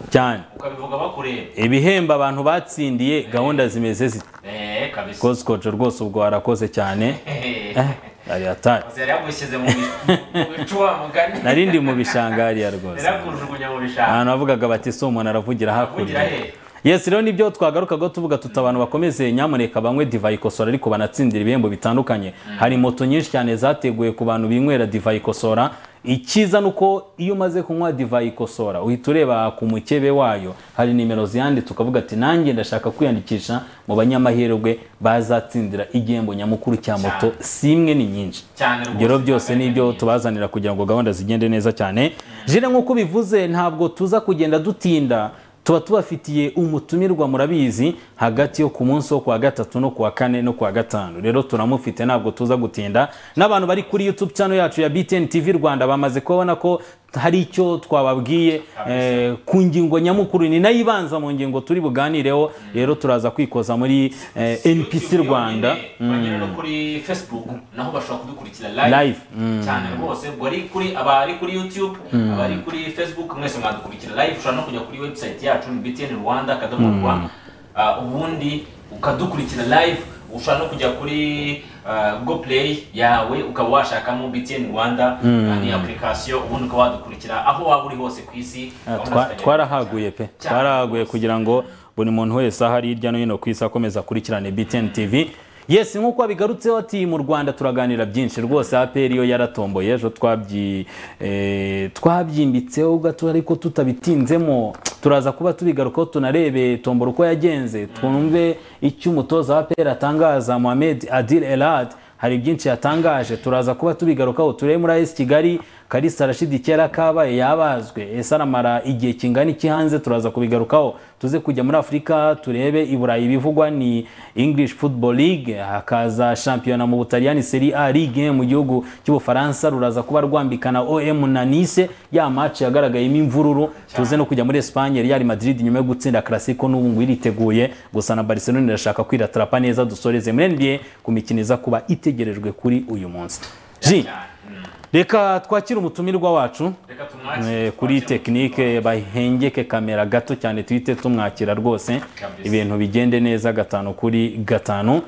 cyane ukabivuga bakureba ibihembo abantu batsindiye gahunda zimeze ziti eee kabisa kozi koco rwose ubwo warakoze cyane eee eh ari atari yari yagushyize mu bi- mu bicuba mugari nari ndi mu bishanga hariya rwose yari yakujugunya mu bishanga ahantu havugaga bati si umuntu aravugira hakurya avugira he yesi rero nibyo twagarukaga tuvuga tuti abantu bakomeze nyamuneka banywe divayi ikosora ariko banatsindira ibihembo bitandukanye hari moto nyinshi cyane zateguwe ku bantu binywera divayi ikosora icyiza ni uko iyo umaze kunywa divayi ikosora uhita ureba ku mukebe wayo hari nimero ziyanditse ukavuga ati nanjye ndashaka kwiyandikisha mu banyamahirwe bazatsindira igihembo nyamukuru cya moto si imwe ni nyinshi cyane ibyo byose ni ibyo tubazanira kugira ngo gahunda zigende neza cyane jire nk'uko bivuze ntabwo tuza kugenda dutinda tuba tubafitiye umutumirwa murabizi hagati yo ku munsi wo kuwa gatatu no kuwa kane no kuwa gatanu rero turamufite ntabwo tuza gutinda n'abantu bari kuri youtube channel yacu ya btn tv rwanda bamaze kubona ko hari icyo twababwiye eh, ku ngingo nyamukuru ni nayo ibanza mu ngingo turi buganireho rero turaza kwikoza muri eh, npc rwanda bagera no kuri facebook naho bashobora kudukurikira Live, live cyane rwose ubwo ari kuri abari kuri youtube abari kuri facebook mwese mwadukurikira live ushobora no kujya kuri website yacu ni btn rwanda akadomo rwa Ah, ubundi ukadukurikira live ushobora no kujya kuri ah, go play yawe ukaba washakamo btn rwanda Ah, ni application ubundi ukaba wadukurikira aho waba uri hose ku isi Ah, gahunda twa- zikagenda twarahaguye pe cyane. twarahaguye kugira ngo buri muntu wese aho ari hirya no hino ku isi akomeza akurikirane btn tv yes nk'uko wabigarutseho ati mu rwanda turaganira byinshi rwose apr yo yaratomboye ejo twabyi eh, twabyimbitseho gato ariko tutabitinzemo turaza kuba tubigarukaho tunarebe tombora uko yagenze twumve icyo umutoza wa apr atangaza mohamed adil elad hari byinshi yatangaje turaza kuba tubigarukaho turebe muri AS Kigali Kalisa Rashid kera kabaye yabazwe ese aramara igihe kingana iki hanze turaza kubigarukaho tuze kujya muri Afurika turebe i Burayi ibivugwa ni English Football League hakaza shampiyona mu Butaliyani Serie A Ligue mu gihugu cy'Ubufaransa ruraza kuba rwambikana OM na Nice ya match yagaragayemo imvururu tuze no kujya muri Espagne Real Madrid nyuma yo gutsinda Clasico n'ubu ngo iriteguye gusa na Barcelona irashaka kwiratrapa neza dusoreze muri NBA ku mikino iza kuba itegerejwe kuri uyu munsi Ji Mm. reka twakire umutumirwa wacu reka tumwakire eh, kuri twakire tekinike bahengeke kamera gato cyane tuhite tumwakira rwose Kabisa. ibintu bigende neza gatanu kuri gatanu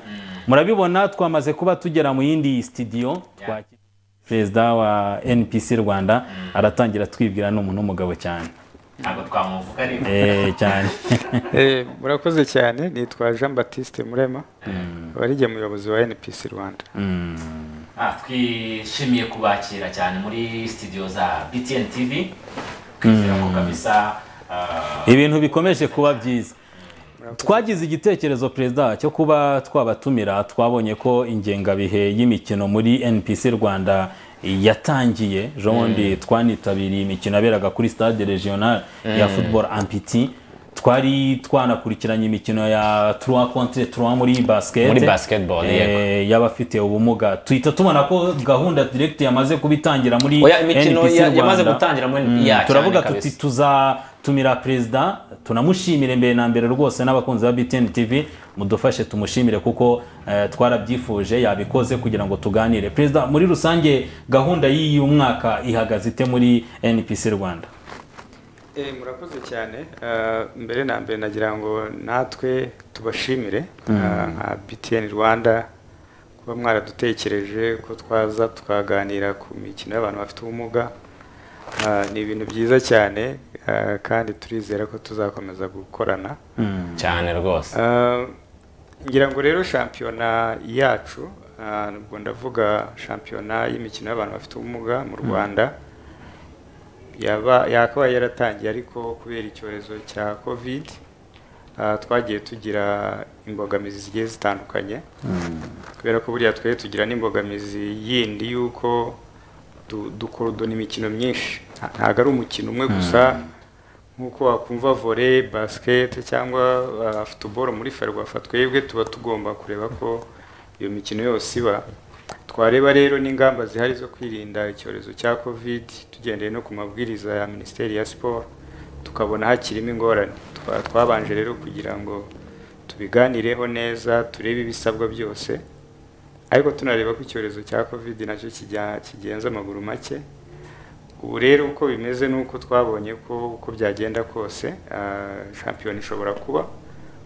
murabibona twamaze kuba tugera mu yindi studio twakira perezida wa npc rwanda aratangira twibwira ni umuntu w'umugabo cyane ntabwo twamuvuga ariko Eh, cyane Eh, murakoze cyane nitwa jean baptiste murema abarigiye umuyobozi wa npc rwanda Ah, twishimiye kubakira cyane muri studio za btn tv twizera ko kabisa ah, ibintu bikomeje kuba byiza twagize igitekerezo perezida cyo kuba twabatumira twabonye ko ingengabihe y'imikino muri npc rwanda yatangiye ejo bundi twanitabiriye imikino yaberaga kuri stade regional ya football ampiti twari twanakurikiranye imikino ya trois contre trois muri basket Muri basketball, Eh, yego. y'abafite ubumuga tuhita tubona ko gahunda direct yamaze kubitangira muri Oya, imikino NPC ya- yamaze Rwanda. gutangira muri NBA cyane turavuga tuti kabisa. tuzatumira perezida tunamushimire mbere na mbere rwose n'abakunzi ba btn tv mudufashe tumushimire kuko eh, twarabyifuje yabikoze kugira ngo tuganire perezida muri rusange gahunda y'uyu mwaka ihagaze ite muri npc rwanda Eh, murakoze cyane Ah, mbere na mbere nagira ngo natwe tubashimire ah, nka btn rwanda kuba mwaradutekereje ko twaza tukaganira ku mikino y'abantu bafite ubumuga Ah, ni ibintu byiza cyane ah, kandi turizera ko tuzakomeza gukorana cyane rwose Ah, ngira ngo rero shampiyona yacu ah, ubwo ndavuga shampiyona y'imikino y'abantu bafite ubumuga mu rwanda yaba yakabaye yaratangiye ariko kubera icyorezo cya covid ah, twagiye tugira imbogamizi zigiye zitandukanye kubera ko buriya twari tugira n'imbogamizi yindi y'uko du- dukorodona imikino myinshi Nta- ntabwo ari umukino umwe gusa nk'uko wakumva volley basket cyangwa uh, football muri ferwafa twebwe tuba tugomba kureba ko iyo mikino yose iba twareba rero n'ingamba zihari zo kwirinda icyorezo cya covid tugendeye no ku mabwiriza ya minisiteri ya siporo tukabona hakirimo ingorane Twa- twabanje rero kugira ngo tubiganireho neza turebe ibisabwa byose ariko tunareba ko icyorezo cya covid nacyo kijya- kigenza amaguru make ubu rero uko bimeze ni uko twabonye ko uko byagenda kose ah, shampiyona ishobora kuba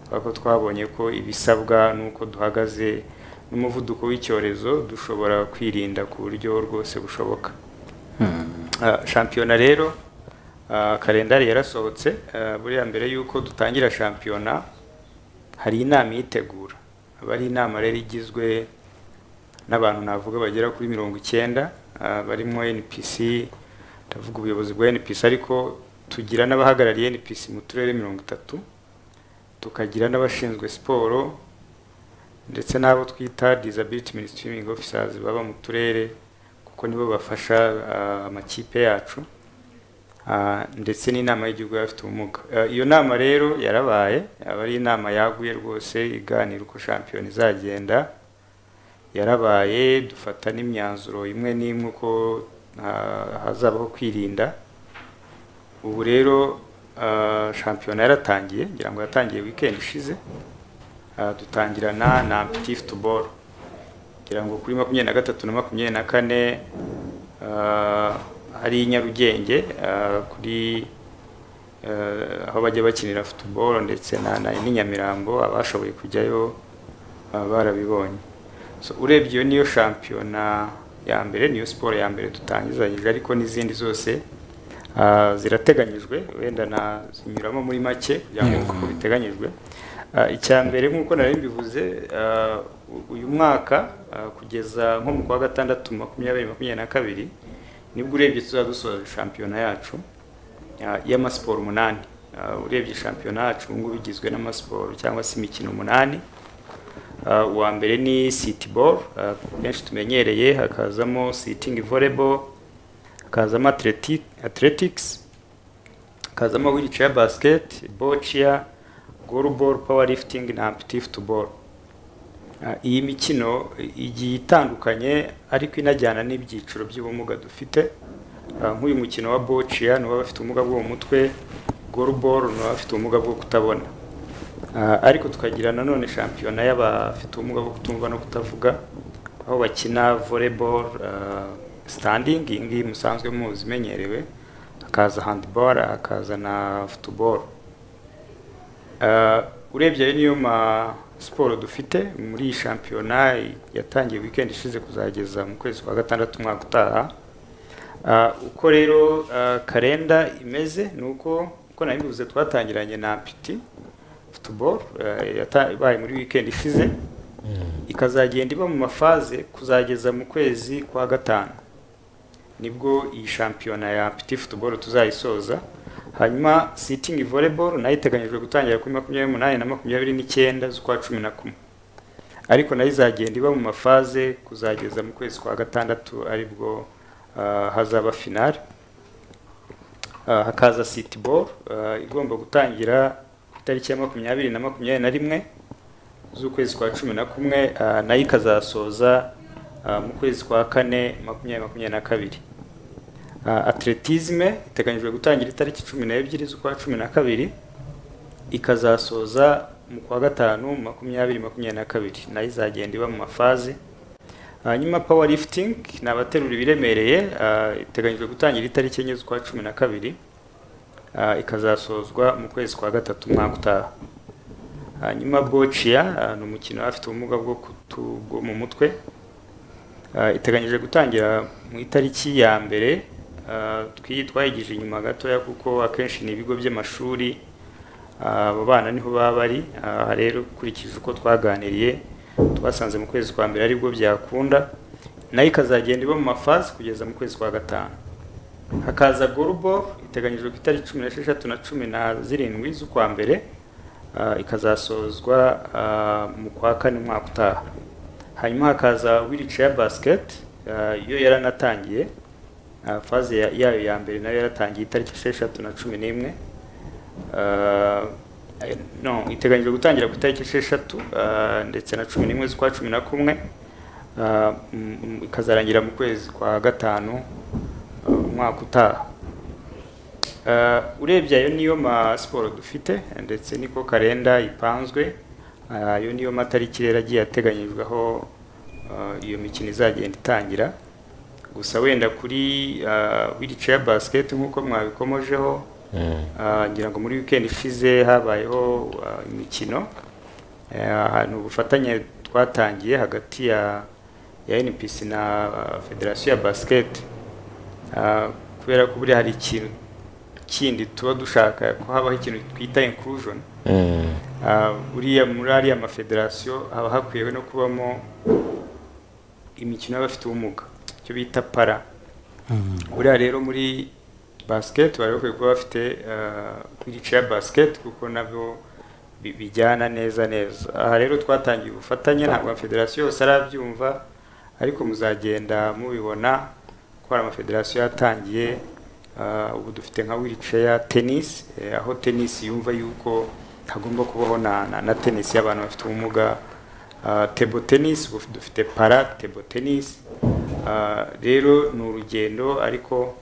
kubera ko twabonye ko ibisabwa n'uko duhagaze n'umuvuduko w'icyorezo dushobora kwirinda ku buryo rwose bushoboka Ah, shampiyona rero ah, kalendari yarasohotse ah, buriya mbere y'uko dutangira shampiyona hari inama iyitegura aba ari inama rero igizwe n'abantu navuga bagera kuri mirongo icyenda ah, barimo npc ndavuga ubuyobozi bwa npc ariko tugira n'abahagarariye npc mu turere mirongo itatu tukagira n'abashinzwe siporo ndetse n'abo twita disability ministering officers baba mu turere kuko nibo bafasha ah, amakipe yacu Ah, ndetse n'inama y'igihugu y'abafite ubumuga Ah, iyo nama rero yarabaye aba ari inama yaguye rwose iganira uko shampiyona izagenda yarabaye dufata n'imyanzuro imwe n'imwe uko ah, hazabaho kwirinda ubu rero ah, shampiyona yaratangiye ngira ngo yatangiye weekend ishize Ah, dutangirana na petit football kugira ngo kuri makumyabiri na gatatu na makumyabiri na kane ah, hari i nyarugenge ah, kuri ah, aho bajya bakinira football ndetse na na- n'i nyamirambo abashoboye kujyayo ah, barabibonye So, urebye iyo niyo shampiyona ya mbere niyo siporo ya mbere dutangizanyije ariko n'izindi zose ah, zirateganyijwe wenda na zinyuramo muri make kugira ngo uko biteganyijwe Ah, icya mbere nk'uko nari mbivuze ah, u- uyu mwaka ah, kugeza nko mu kwa gatandatu makumyabiri makumyabiri na kabiri nibwo urebye tuzaba dusoza shampiyona yacu ah, y'amasiporo umunani Ah, urebye shampiyona yacu ubu ngubu igizwe n'amasiporo cyangwa se imikino umunani Ah, uwa mbere ni city ball ah, benshi tumenyereye hakazamo sitting volleyball hakazamo athletic, athletics hakazamo wheelchair basket boccia goalball powerlifting na amputee football Ah, iyi mikino igiye itandukanye ariko inajyana n'ibyiciro by'ubumuga dufite Ah, nk'uyu mukino wa boccia ni uw'abafite ubumuga bwo mu mutwe goalball ni uw'abafite ubumuga bwo kutabona Ah, ariko tukagira nanone shampiyona y'abafite ubumuga bwo kutumva no kutavuga aho bakina volleyball ah, standing iyi ngiyi musanzwe muzi imenyerewe hakaza handball hakaza na football Ah, urebye ayo niyo ma siporo dufite muri iyi shampiyona yatangiye weekend ishize kuzageza mu kwezi kwa gatandatu umwaka utaha Ah, uko rero ah, kalenda imeze ni uko uko nabivuze twatangiranye na piti football ah, yata- ibaye muri weekend ishize ikazagenda iba mu mafaze kuzageza mu kwezi kwa gatanu nibwo iyi shampiyona ya piti football tuzayisoza hanyuma sitting volleyball nayo iteganyijwe gutangira kuri makumyabiri n'umunani na makumyabiri n'icyenda z'ukwa cumi na kumwe ariko nayo izagenda iba mu mafaze kuzageza mu kwezi kwa gatandatu aribwo ah, hazaba finale Ah, hakaza city ball ah, igomba gutangira ku itariki ya makumyabiri na makumyabiri na rimwe z'ukwezi kwa cumi na kumwe ah, nayo ikazasoza ah, mu kwezi kwa kane makumyabiri makumyabiri na kabiri Ah, atletisme iteganyijwe gutangira itariki cumi n'ebyiri z'ukwa cumi na kabiri ikazasoza mu kwa gatanu makumyabiri makumyabiri na kabiri nayo izagenda iba mu mafaze hanyuma power lifting ni abaterura ibiremereye ah, iteganyijwe gutangira itariki enye z'ukwa cumi na kabiri ah, ikazasozwa mu kwezi kwa gatatu umwaka utaha hanyuma bociya ni umukino afite ubumuga bwo kutu- bwo mu mutwe Ah, iteganyije gutangira mu itariki ya mbere ah, twi- twayigije inyuma gatoya kuko akenshi ni ibigo by'amashuri ah, abo bana niho baba bari aha rero ukurikije uko twaganiriye twasanze mu kwezi kwa mbere aribwo byakunda nayo ikazagenda iba mu mafazi kugeza mu kwezi kwa gatanu hakaza gorubo iteganyijwe ku itariki cumi n'esheshatu na cumi na zirindwi z'ukwa mbere ah, ikazasozwa ah, mu kwa kane umwaka utaha hanyuma hakaza wheelchair basket ah, yo yaranatangiye Ah, faze ya- yayo ya mbere nayo yaratangiye itariki esheshatu na cumi n'imwe Ah, eh, no iteganyijwe gutangira ku itariki esheshatu ah, ndetse na cumi n'imwe z'ukwa cumi na kumwe Ah, mm, mm, ikazarangira mu kwezi kwa gatanu ah, umwaka utaha Ah, urebye ayo niyo ma siporo dufite ndetse niko kalenda ipanzwe Ah, ayo niyo matariki rero agiye ateganyijweho ah, iyo mikino izagenda itangira gusa wenda kuri wiricaye basiketi nk'uko mwabikomojeho ah, ngira ngo muri weekend ishize habayeho ah, imikino Eh, ni ubufatanye twatangiye hagati ya ya npc na ah, federasiyo ya basiketi Ah, kubera ko buriya hari ikintu kindi tuba dushaka ko habaho ikintu twita inclusion Mm. Ah, buriya muri ariya mafederasiyo haba hakwiye no kubamo imikino y'abafite ubumuga icyo bita para buriya rero muri basiketi bari bakwiye kuba bafite wirica ya basiketi kuko nabyo bi- bijyana neza neza aha rero twatangiye ubufatanye ntabwo amafederasiyo yose arabyumva ariko muzagenda mubibona ko hari amafederasiyo yatangiye ah, ubu dufite nka wiriceya tenisi eh, aho tenisi yumva yuko hagomba kubaho na, na, na tenisi y'abantu bafite ubumuga ah, table tennis ubu dufite para table tennis Ah, rero ni urugendo ariko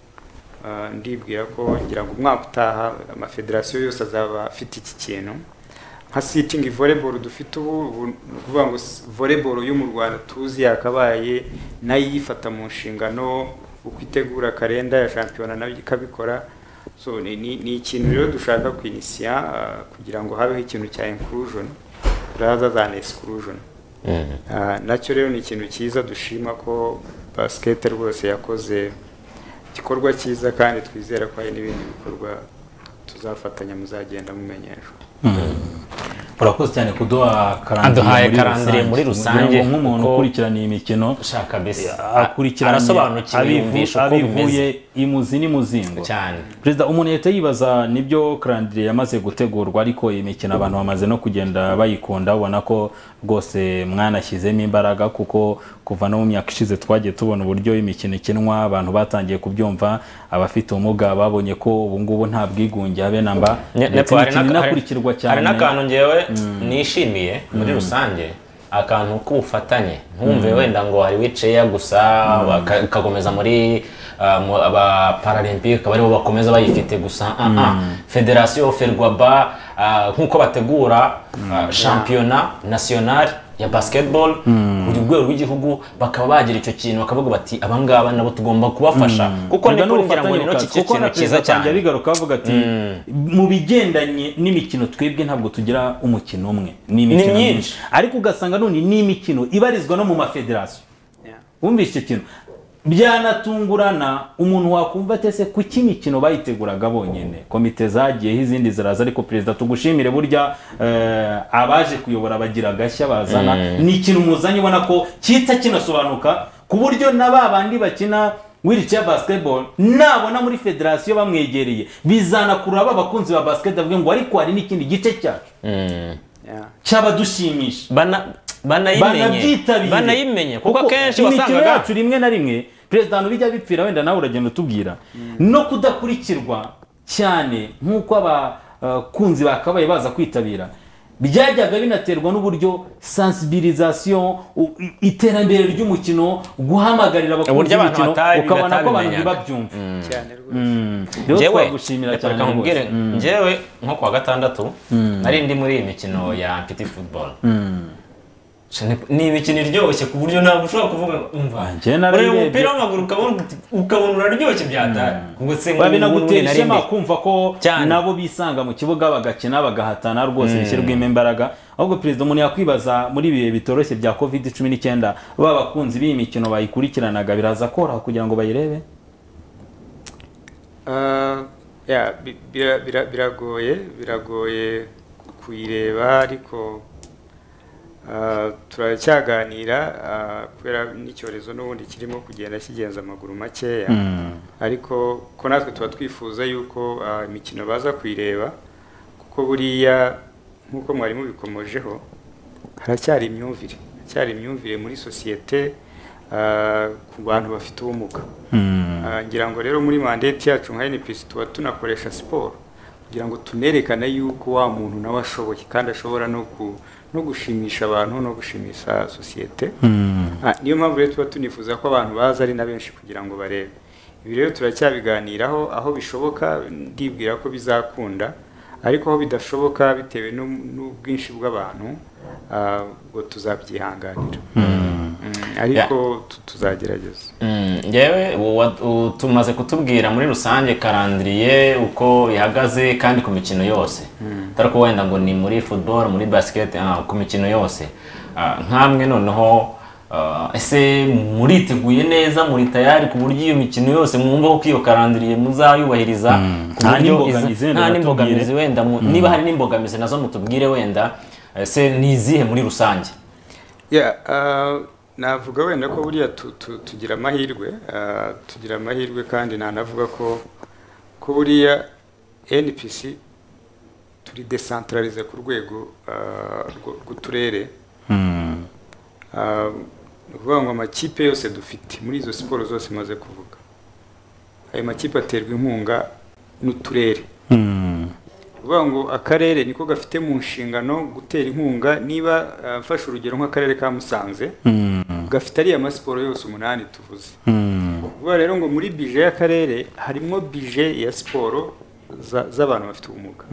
ah, ndibwira ko ngira ngo umwaka utaha amafederasiyo yose azaba afite iki kintu nka sitting volleyball dufite ubu ubu ni ukuvuga ngo s- volleyball yo mu Rwanda tuzi yakabaye nayo iyifata mu nshingano uko itegura kalenda ya shampiyona nayo ikabikora so ni, ni, ni ikintu rero dushaka kwinisiya ah, kugira ngo habeho ikintu cya inclusion rather than exclusion Mm. Ah, nacyo rero ni ikintu cyiza dushima ko basket rwose yakoze igikorwa cyiza kandi twizera ko hari n'ibindi bikorwa tuzafatanya muzagenda mumenyeshwa urakoze cyane kuduha Aduhaye karandire karandire muri rusange, Kugira ngo nk'umuntu kuko- ukurikirana iyi mikino Shaka bese. akurikirana arasobanukiwe yumvisha uko abivuye bimeze. imuzi n'imuzingo Cyane. perezida umuntu yahita yibaza nibyo karandire yamaze gutegurwa ariko iyi mikino abantu bamaze no kugenda bayikunda ubona ko rwose mwanashyizemo imbaraga kuko kuva no mu myaka ishize twagiye tubona uburyo imikino ikinwa abantu batangiye kubyumva abafite ubumuga babonye ko ubu ngubu nta bwigunge habe namba Ne- ndetse nepo hari imikino n'aka- inakurikirwa hari- cyane hari n'akantu ngewe nishimiye muri rusange akantu k'ubufatanye ntumve wenda ngo hari wiceya gusa baka- ukakomeza muri uh, mu- aba paralympique akaba aribo bakomeza bayifite gusa ah, ah. federasiyo ferwaba ah, nk'uko bategura ah, shampiyona nationale ya basketball ku rwego rw'igihugu bakaba bagira icyo kintu bakavuga bati abangaba nabo tugomba kubafasha kuko Urwo ni ni kugira ngo ubufatanye ni Lucas, kuko kintu na cyiza perezida cyane Kanja bigaruka bavuga ati mu bigendanye n'imikino twebwe ntabwo tugira umukino umwe ni imikino myinshi. myinshi ariko ugasanga none n'imikino ibarizwa no mu mafederasiyo wumvise icyo kintu byanatungurana umuntu wakumva ate se kuki imikino bayiteguraga bonyine komite zagiyeho izindi ziraza ariko perezida tugushimire burya eh, abaje kuyobora bagira agashya bazana ni ikintu muzanye ubona ko kita kinasobanuka ku buryo na ba bandi bakina wiricaye basketball nabona muri federasiyo bamwegereye bizanakurura ba bakunzi ba basketball bavuge ngo ariko hari n'ikindi gice cyacu Mm. Yeah. cy'abadushimisha Bana- banayimenye banabyitabire banayimenye kuko akenshi imikino wasangaga yacu rimwe na rimwe perezida ahantu bijya bipfira wenda nawe uragenda utubwira no kudakurikirwa cyane nk'uko abakunzi bakabaye baza kwitabira byajyaga binaterwa n'uburyo sensibilisation u- i- iterambere ry'umukino guhamagarira abakunzi Uburyo abantu b'imikino batabi- ukabona ko abantu batabimenyaga. ntibabyumva cyane rwose rero Njyewe, twagushimira reka cyane reka nkubwire, rwose. njyewe nko kuwa gatandatu nari ndi muri iyi mikino ya piti futuboro ni imikino iryoshye ku buryo ntabwo ushobora kuvuga ngo, umva Njye narayirebye. ureba umupira w'amaguru ukabona uti- ukabona uraryoshye byatari ubwo se biba binagutera nari ishema ndi kumva ko Cyane. nabo bisanga mu kibuga bagakina bagahatana rwose bishyirwemo imbaraga ahubwo perezida umuntu yakwibaza muri ibi bihe bitoroshye bya covid cumi n'icyenda ba bakunzi b'iyi mikino bayikurikiranaga biraza koroha kugira ngo bayirebe Ah, yeah, bi- bira- bira- biragoye biragoye kuyireba ariko ah, turacyaganira ah, kubera n'icyorezo n'ubundi kirimo kugenda kigenza amaguru makeya ariko ko natwe tuba twifuza yuko ah, imikino baza kuyireba kuko buriya nk'uko mwari mubikomojeho haracyari imyumvire haracyari imyumvire muri sosiyete ah, ku bantu bafite ubumuga Ah, ngira ngo rero muri mandate yacu nka NPC tuba tunakoresha siporo kugira ngo tunerekane yuko wa muntu nawe ashoboye kandi ashobora no ku no gushimisha abantu no gushimisha sosiyete Ah, niyo mpamvu rero tuba tunifuza ko abantu baza ari na benshi kugira ngo barebe ibi rero turacyabiganiraho aho bishoboka ndibwira ko bizakunda ariko aho bidashoboka bitewe n'u- n'ubwinshi bw'abantu ah, ubwo tuzabyihanganira Mm, ariko tu- tuzagerageza Mm, ngewe uwa- u- tumaze kutubwira muri rusange karandiriye uko ihagaze kandi ku mikino yose atari ko wenda ngo ni muri football muri basket ah, ku mikino yose Ah, nk'amwe noneho ah, ese muriteguye neza muri tayari ku buryo iyo mikino yose mwumva ko iyo karandiriye muzayubahiriza ku Nta buryo n'imbogamizi iza- wenda nta batubwire. n'imbogamizi wenda mu- niba hari n'imbogamizi nazo mutubwire wenda ese ni izihe muri rusange Yeah, ah, navuga wenda ko buriya tu- tu- tugira amahirwe ah, tugira amahirwe kandi nanavuga ko ko buriya npc turi desantararize ku rwego ah, rw- rw'uturere Ah, ni ukuvuga ngo amakipe yose dufite muri izo siporo zose maze kuvuga ayo makipe aterwa inkunga n'uturere kuvuga ngo akarere niko gafite mu nshingano gutera inkunga niba ah, mfashe urugero nk'akarere ka musanze gafite ariya masiporo yose umunani tuvuze kuvuga rero ngo muri bije y'akarere harimo bije ya siporo za- z'abantu bafite ubumuga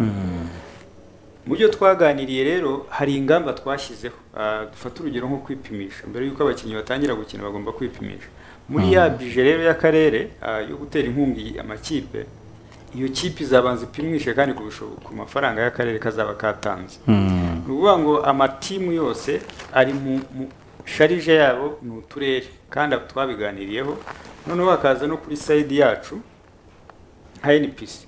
mu byo twaganiriye rero hari ingamba twashyizeho Ah, dufate urugero nko kwipimisha mbere y'uko abakinnyi batangira gukina bagomba kwipimisha muri ya bije rero y'akarere ah, yo gutera inkunga iyi- amakipe iyo kipe izabanza ipimishe kandi ku bisho- ku mafaranga y'akarere kazaba katanze ni ukuvuga ngo amatimu yose ari mu mu- sharije yabo ni uturere kandi twabiganiriyeho noneho hakaza no kuri sayidi yacu hnpc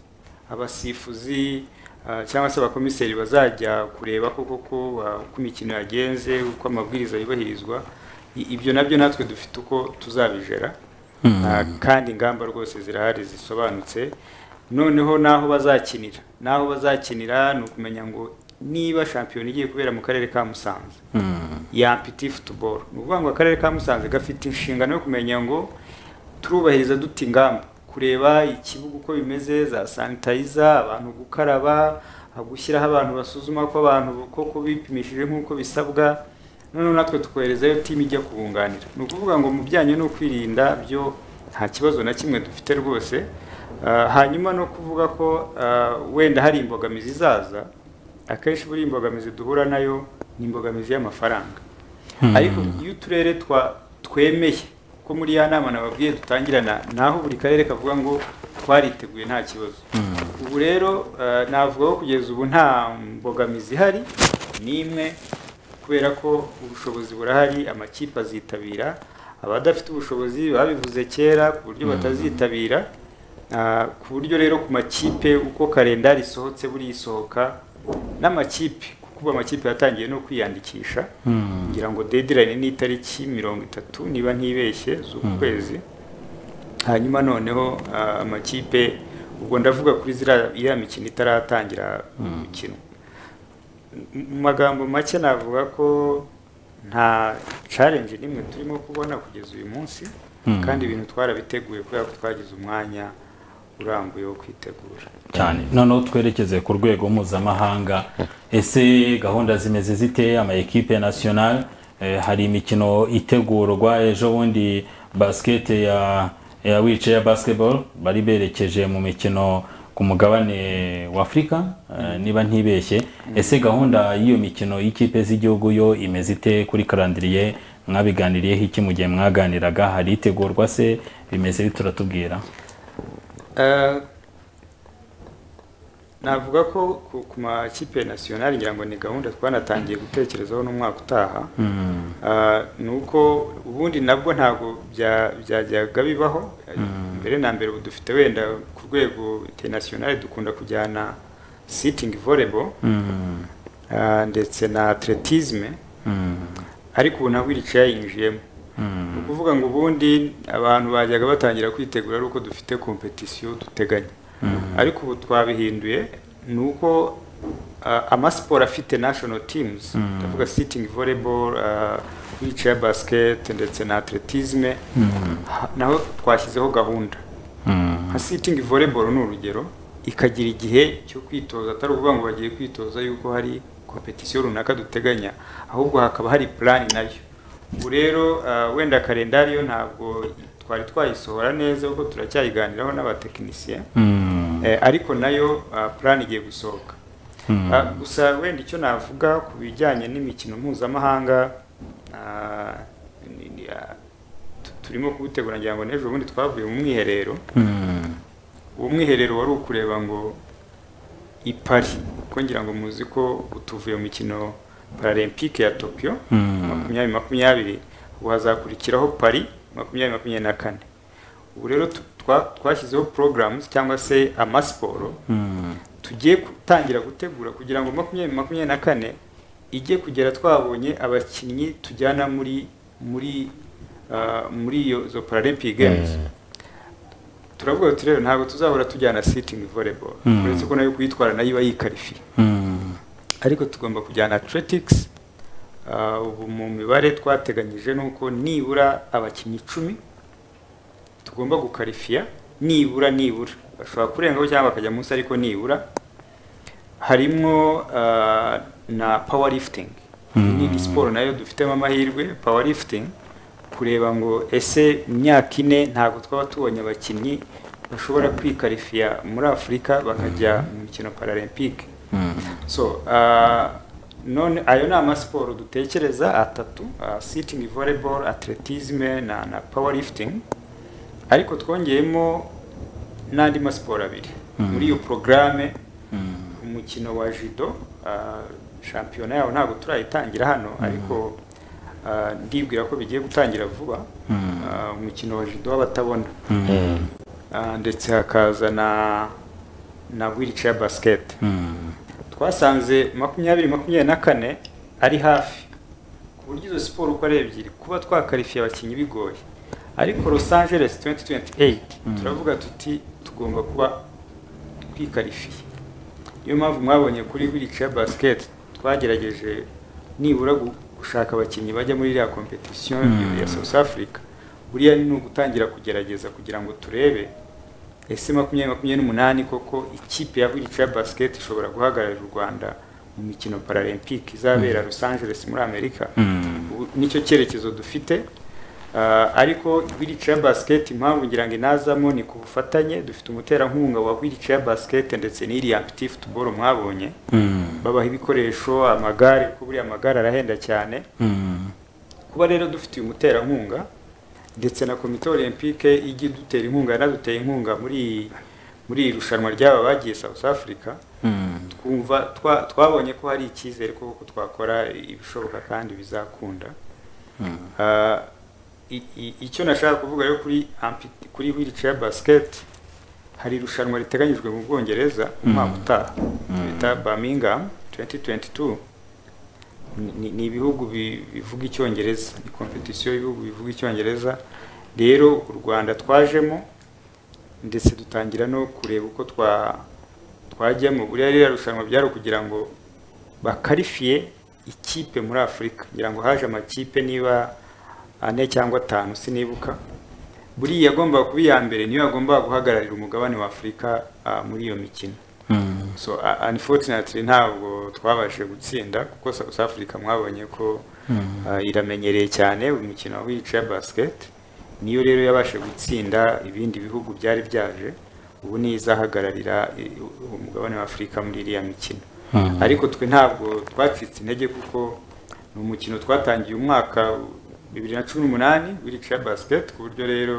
abasifuzi ah, cyangwa se abakomiseri bazajya kureba koko ko ah, uko imikino yagenze uko amabwiriza yubahirizwa I- ibyo nabyo natwe dufite uko tuzabijera Ah, kandi ingamba rwose zirahari zisobanutse noneho n'aho bazakinira n'aho bazakinira ni ukumenya ngo niba shampiyona igiye kubera mu karere ka musanze ya mpiti futuboro ni ukuvuga ngo akarere ka musanze gafite inshingano yo kumenya ngo turubahiriza dute ingamba kureba ikibuga uko bimeze za sanitayiza abantu gukaraba gushyiraho abantu basuzuma ko abantu koko bipimishije nk'uko bisabwa noneho natwe tukoherezayo timu ijya kubunganira ni ukuvuga ngo mu bijyanye no kwirinda byo nta kibazo na kimwe dufite rwose Ah, hanyuma no kuvuga ko ah, wenda hari imbogamizi izaza akenshi buri imbogamizi duhura nayo ni imbogamizi y'amafaranga ariko iyo uturere twa twemeye ko muri ya nama nababwiye dutangirana naho buri karere kavuga ngo twariteguye nta kibazo ubu rero eh, navuga ko kugeza ubu nta mbogamizi ihari n'imwe kubera ko ubushobozi burahari amakipe azitabira abadafite ubushobozi babivuze kera ku buryo batazitabira Ah, ku buryo rero ku makipe uko kalendari isohotse buriya isohoka n'amakipe kuko ubu amakipe yatangiye no kwiyandikisha ngira ngo dedirayini ni itariki mirongo itatu niba ntibeshye z'uku kwezi hanyuma noneho ah, amakipe ubwo ndavuga kuri ziriya iriya mikino itaratangira gukinwa M- mu magambo make navuga ko nta challenge n'imwe turimo kubona kugeza uyu munsi kandi ibintu twarabiteguye kubera ko twagize umwanya urambuye wo kwitegura cyane noneho twerekeze ku rwego mpuzamahanga ese gahunda zimeze zite ama ekipe national eh, hari imikino itegurwa ejo bundi basket ya ya wice ya basketball bari berekeje mu mikino ku mugabane wa afurika eh, niba ntibeshye ese gahunda y'iyo mikino y'ikipe z'igihugu yo imeze ite kuri karandiriye mwabiganiriyeho iki mu gihe mwaganiraga hari itegurwa se bimeze bite turatubwira Eh, navuga ko ku, ku makipe national ngira ngo ni gahunda twanatangiye gutekerezaho n'umwaka utaha Eh, ni uko ubundi nabwo ntabwo bya- byajyaga bibaho Eh, mbere na mbere ubu dufite wenda ku rwego international dukunda kujyana sitting volleyball eh, ndetse na atletisme ariko ubu naho wiricaye yinjiyemo ni ukuvuga ngo ubundi abantu bajyaga batangira kwitegura ari uko dufite kompetisiyo duteganya ariko ubu twabihinduye ni uko ah, amasiporo afite national teams ndavuga sitting volleyball ah, wheelchair basket ndetse na atletisme ha- naho twashyizeho gahunda nka sitingi volleyball ni urugero ikagira igihe cyo kwitoza atari ukuvuga ngo bagiye kwitoza yuko hari kompetisiyo runaka duteganya ahubwo hakaba hari plan nayo ubu rero ah, wenda kalendari yo ntabwo twari twayisohora neza kuko turacyayiganiraho n'abatekinisiye Eh, ariko nayo ah, plan igiye gusohoka Ah, gusa wenda icyo navuga ku bijyanye n'imikino mpuzamahanga ah, ni- ni- ah, turimo kuwutegura ngira ngo n'ejo bundi twavuye mu mwiherero uwo mwiherero wari ukureba ngo ipari kuko ngira ngo muzi ko utuvuye mu mukino paralempike ya tokiyo makumyabiri makumyabiri ubu hazakurikiraho pari makumyabiri makumyabiri na kane ubu rero tu- twa- twashyizeho porogaramu cyangwa se amasiporo tugiye gutangira gutegura kugira ngo makumyabiri makumyabiri na kane ijye kugera twabonye abakinnyi tujyana muri muri ah, muri iyo zo paralympic games turavuga tuti rero ntabwo tuzahora tujyana sitting volleyball uretse ko nayo kuyitwara nayo iba yikarifiye ariko tugomba kujyana athletics Ah, ubu mu mibare twateganyije ni uko nibura abakinnyi icumi tugomba gukarifiya nibura nibura bashobora kurengaho cyangwa bakajya munsi ariko nibura harimo ah, na power lifting iyi ni siporo nayo dufitemo amahirwe power lifting kureba ngo ese imyaka ine ntabwo twaba tubonye abakinnyi bashobora kwikarifiya muri afurika bakajya mu mikino paralempike so ah, none ayo ni amasiporo dutekereza atatu ah, sitting volleyball athleticism na, na power lifting ariko twongeyemo n'andi masiporo abiri muri iyo porogaramu umukino wa judo ah, shampiyona yawo ntabwo turayitangira hano ariko ah, ndibwira ko bigiye gutangira vuba Ah, umukino wa judo w'abatabona Ah, ndetse hakaza na na wheelchair basket twasanze makumyabiri makumyabiri na kane ari hafi ku buryo izo siporo uko ari ebyiri kuba twakarifiye abakinnyi bigoye ariko Los Angeles 2028 turavuga tuti tugomba kuba twikarifiye niyo mpamvu mwabonye kuri wheelchair basket twagerageje nibura gu- gushaka abakinnyi bajya muri iriya competition ya South Africa buriya ni ugutangira kugerageza kugira ngo turebe ese makumyabiri makumyabiri n'umunani koko ikipe ya wheelchair basket ishobora guhagararira u Rwanda mu mikino paralempike izabera Los Angeles muri Amerika ubu nicyo cyerekezo dufite Ah, ariko wheelchair basket impamvu ngira ngo inazamo ni ku bufatanye dufite umuterankunga wa wheelchair basket ndetse n'iriya petit football mwabonye babaha ibikoresho amagare kuko buriya amagare arahenda cyane kuba rero dufitiye umuterankunga ndetse na komite olympique ijya idutera inkunga yanaduteye inkunga muri muri iri rushanwa ry'aba bagiye south africa twumva twa- twabonye ko hari icyizere ko ko twakora ibishoboka kandi bizakunda Ah, i- i- icyo nashaka kuvuga rero kuri ampi- kuri wheelchair basket hari irushanwa riteganyijwe mu bwongereza umwaka utaha bita Birmingham 2022 Ni- ni- ni ibihugu bi- bivuga icyongereza ni competition y'ibihugu bivuga icyongereza rero u Rwanda twajemo ndetse dutangira no kureba uko twa twajyamo buriya ririya rushanwa byari ukugira ngo bakarifiye ikipe muri afurika ngira ngo haje amakipe niba ane cyangwa atanu sinibuka buriya yagombaga kuba iya mbere niyo yagombaga guhagararira umugabane wa afurika ah, muri iyo mikino so uh, unfortunately ntabwo twabashije gutsinda kuko south africa mwabonye ko ah, iramenyereye cyane uyu mukino wa wheelchair basket niyo rero yabashije gutsinda ibindi bihugu byari byaje ubu niyo izahagararira eh, umugabane wa afurika muri iriya mikino ariko twe ntabwo twacitse intege kuko ni umukino twatangiye umwaka bibiri na cumi n'umunani wheelchair basket ku buryo rero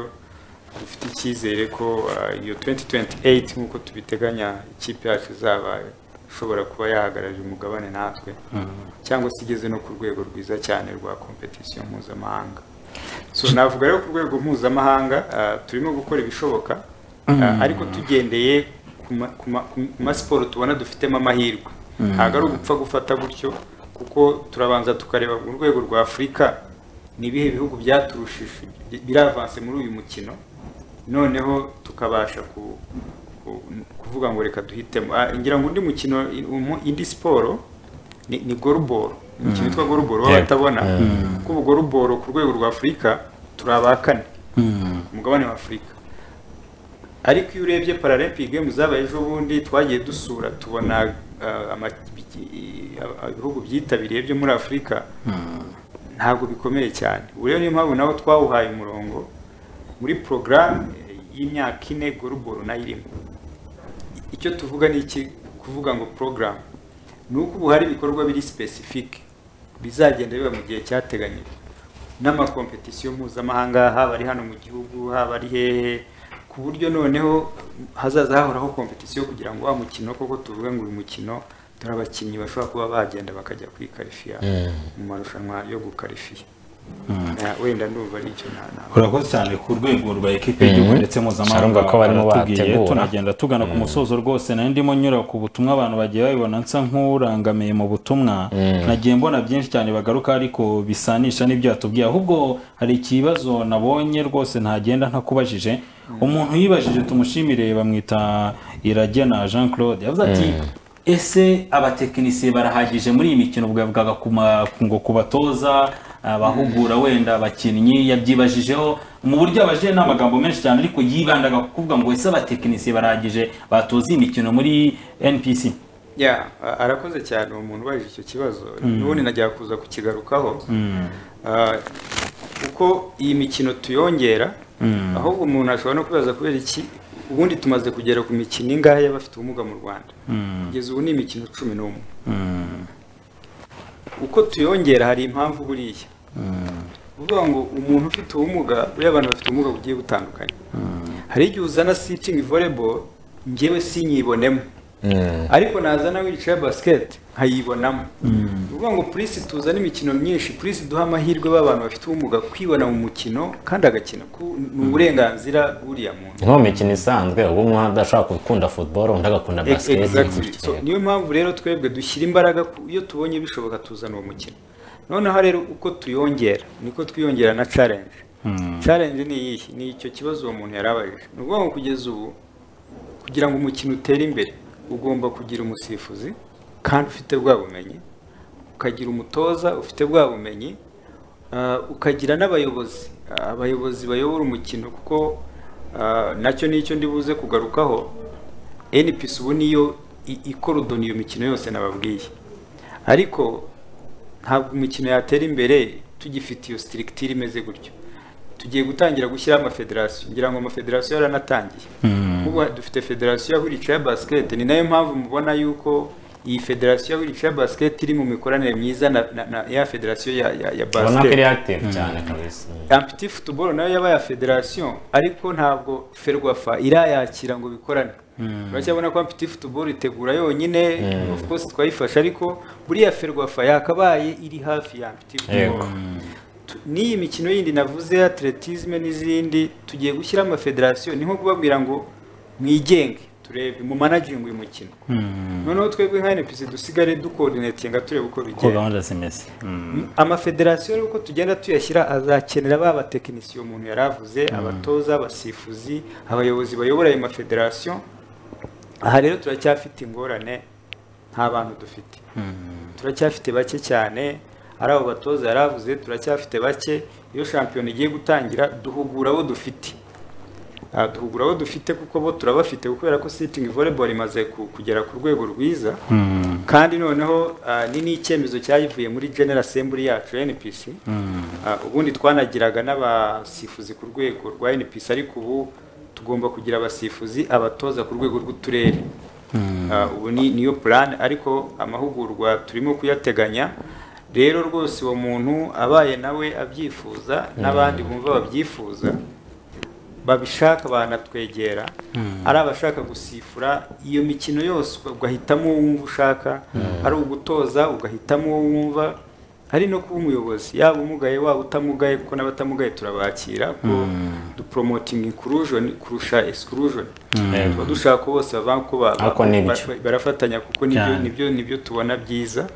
dufite icyizere ko ah, iyo 2028 nk'uko tubiteganya ikipe yacu izaba ishobora kuba yahagararira umugabane natwe cyangwa se igeze no ku rwego rwiza cyane rwa competition mpuzamahanga so navuga rero ku rwego mpuzamahanga ah, turimo gukora ibishoboka ah, ariko tugendeye ku ma- ku ma- ku masiporo tubona dufitemo amahirwe ntabwo ari ugupfa gufata gutyo kuko turabanza tukareba mu rwego rwa afurika ni ibihe bihugu byaturushije bi- biravanse muri uyu mukino noneho tukabasha ku- ku- kuvuga ngo reka duhitemo Ah, ngira ngo undi mukino i- umu- indi siporo ni ni goruboro umukino witwa goruboro w'abatabona kuko ubu goruboro ku rwego rwa afurika turi abakane ku mugabane wa afurika ariko iyo urebye paralympic games zabaye ejo bundi twagiye dusura tubona ah, ama- i- i- ibihugu byitabiriye byo muri afurika ntabwo bikomeye cyane ubu rero niyo mpamvu nawe twawuhaye umurongo muri porogaramu y'imyaka ine goruboro nayo irimo icyo tuvuga ni iki kuvuga ngo porogaramu ni uko ubu hari ibikorwa biri specific bizagenda biba mu gihe cyateganyijwe n'amakompetisiyo mpuzamahanga haba ari hano mu gihugu haba ari hehe ku buryo noneho hazaza hahoraho kompetisiyo kugira ngo wa mukino koko tuvuge ngo uyu mukino dore abakinnyi bashobora kuba bagenda bakajya kwikarifiya mu marushanwa yo gukarifiya Eh, wenda ndumva ari icyo nta urakoze cyane ku rwego rwa ekipe y'igihugu ndetse mpuzamahanga Sarumva ko barimo baratubwiye, bategura. tunagenda tugana ku musozo rwose nari ndimo nyura ku butumwa abantu bagiye babibona nsa nk'urangamiye mu butumwa nagiye mbona byinshi cyane bagaruka ariko bisanisha n'ibyo yatubwiye ahubwo hari ikibazo nabonye rwose ntagenda ntakubajije umuntu yibajije tumushimire bamwita iragena jean claude yavuze ati ese abatekinisiye barahagije muri iyi mikino bwavugaga ku ma- ngo kubatoza abahugura wenda abakinnyi yabyibajijeho mu buryo abajije n'amagambo menshi cyane ariko yibandaga ku kuvuga ngo ese abatekinisiye barahagije batoza iyi mikino muri npc ya a- arakoze cyane uwo muntu ubajije icyo kibazo n'ubundi najya kuza kukigarukaho Ah, uko iyi mikino tuyongera ahubwo umuntu ashobora no kwibaza kubera iki ubundi tumaze kugera ku mikino ingahe y'abafite ubumuga mu rwanda kugeza ubu ni imikino cumi n'umwe uko tuyongera hari impamvu buriya uvuga ngo umuntu ufite ubumuga buriya abantu bafite ubumuga bugiye butandukanye hari igihe uzana sitingi volleyball njyewe sinyibonemo ariko nazana wicaye basiketi nkayibonamo ni ukuvuga ngo purisi tuzana imikino myinshi purisi duha amahirwe b'abantu bafite ubumuga kwibona mu mukino kandi agakina ku- ni uburenganzira bw'uriya muntu nko mu mikino isanzwe ubu umwe adashobora gukunda football undi agakunda Ex- exactly. So, basiketi niyo mpamvu rero twebwe dushyira imbaraga ku- iyo tubonye bishoboka tuzana uwo mukino noneho rero uko tuyongera niko twiyongera na challenge challenge ni iyihe ni icyo kibazo uwo muntu yari abajije ni ukuvuga ngo kugeza ubu kugira ngo umukino utere imbere ugomba kugira umusifuzi kandi ufite bwa bumenyi ukagira umutoza ufite bwa bumenyi ah, ukagira n'abayobozi Ah, abayobozi bayobora umukino kuko ah, nacyo nicyo ndi buze kugarukaho npc ubu niyo i- ikorudona iyo mikino yose nababwiye ariko ntabwo imikino yatera imbere tugifite iyo sitiritiri imeze gutyo tugiye gutangira gushyiraho amafederasiyo ngira ngo amafederasiyo yaranatangiye ubu dufite federasiyo ya wheelchair basket ni nayo mpamvu mubona yuko iyi federasiyo ya wheelchair basket iri mu mikoranire myiza na, na, na ya federasiyo ya, ya, ya ubona ko basket iri active cyane kabisa ampiti futuboro nayo yabaye federasiyo ariko ntabwo ferwafa irayakira ngo bikorane uracyabona ko ampiti futuboro itegura yonyine of course twayifashe ariko buriya ferwafa yakabaye iri hafi ya ampiti futuboro Yego. Tu- n'iyi mikino yindi navuze ya atletisme n'izindi tugiye gushyira amafederasiyo ni nko kubabwira ngo mwigenge turebe mu managingi uyu mukino noneho twebwe nka NPC dusigare dukodinetinga turebe uko uko bigenda gahunda zimeze Mm. amafederasiyo rero uko tugenda tuyashyira azakenera ba batekinisiye umuntu yari avuze abatoza abasifuzi abayobozi bayobora ayo mafederasiyo aha rero turacyafite ingorane nta bantu dufite turacyafite bake cyane ari abo batoza yari avuze turacyafite bake iyo shampiyona igiye gutangira duhugura abo dufite Ah, duhugura abo dufite kuko bo turabafite kubera ko sitingi volleyball imaze ku- kugera ku rwego rwiza kandi noneho ah, ni n'icyemezo cyayivuye muri general assembly yacu npc Ah, ubundi twanagiraga n'abasifuzi ku rwego rwa npc ariko ubu tugomba kugira abasifuzi abatoza ku rwego rw'uturere Ah, ubu ni niyo plan ariko amahugurwa turimo kuyateganya rero rwose uwo muntu abaye nawe abyifuza n'abandi bumva babyifuza babishaka banatwegera ari abashaka gusifura iyo mikino yose ugahitamo uwo wumva ushaka ari ugutoza ugahitamo uwo wumva hari no kuba umuyobozi yaba umugaye waba utamugaye kuko n'abatamugaye turabakira ko duporomotinga inkurushoni kurusha esikurushoni tuba dushaka ko bose bava ko ba- Ariko ni ibyo. ba- barafatanya kuko nibyo Cyane. nibyo nibyo tubona byiza